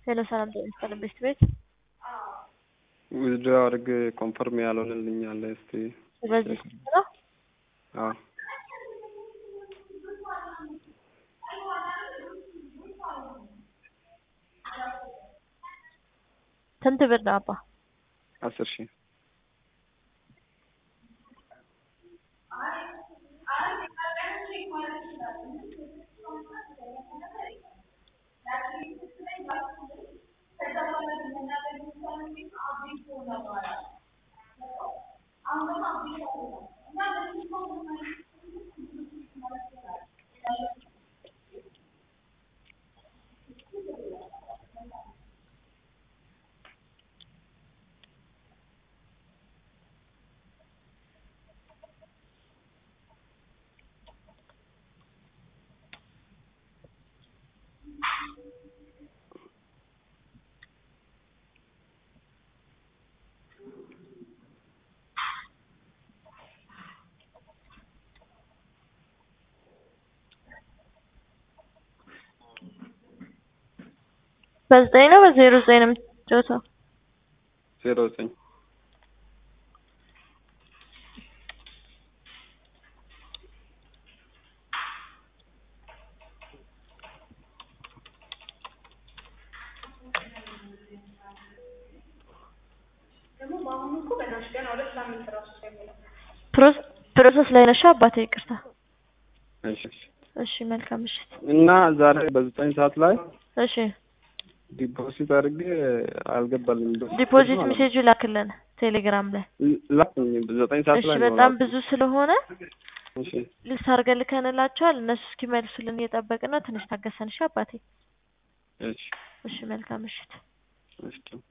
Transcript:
ሄሎ ሰላም ጤና ይስጥልኝ ቤት ቤት ዊዝድሮ አድርግ ኮንፈርም ያልሆነልኝ አለ። እስቲ በዚህ ስልክ ነው አዎ ስንት ብር ነው አባ? አስር ሺህ በዘጠኝ ነው በዜሮ ዘጠኝ ነው የምትጫወተው? ዜሮ ዘጠኝ ፕሮስ- ፕሮሰስ ላይ ነሽ አባቴ? ይቅርታ። እሺ እሺ መልካም ምሽት። እና ዛሬ በዘጠኝ ሰዓት ላይ እሺ ዲፖዚት አድርጌ አልገባልኝ። ዲፖዚት ሜሴጁ ላክልን ቴሌግራም ላይ። ላክኝ ዘጠኝ ሰዓት እሺ ላይ ነው በጣም ላኩኝ። ብዙ ስለሆነ እሺ ልስ አድርገን ልከንላቸዋል። እነሱ እስኪመልሱልን እየጠበቅን ነው። ትንሽ ታገሰን እሺ አባቴ። እሺ እሺ መልካም ምሽት። እሺ